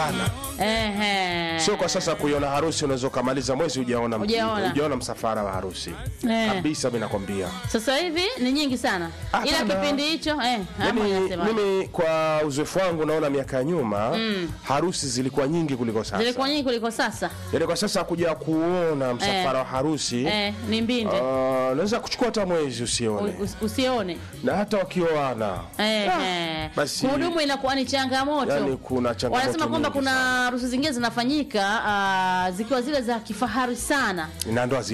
sana Ehe. sio kwa sasa kuiona harusi unaweza ukamaliza mwezi hujaona Hujaona. hujaona msafara wa harusi Eh. kabisa mi nakwambia Sasa hivi ni nyingi sana, ila Hapana. kipindi hicho eh, hapo Mimi, inasema mimi kwa uzoefu wangu naona miaka ya nyuma harusi zilikuwa nyingi kuliko sasa zilikuwa nyingi kuliko sasa yaani kwa sasa kuja kuona msafara wa harusi eh, ni mbinde ah, naweza kuchukua hata mwezi usione U- us- usione na hata wakioana eh, eh. basi- Kuhudumu inakuwa ni changamoto yani kuna changamoto wanasema kwamba nyingi kuna sana. harusi zingine zinafanyika ah, zikiwa zile za kifahari sana na ndoa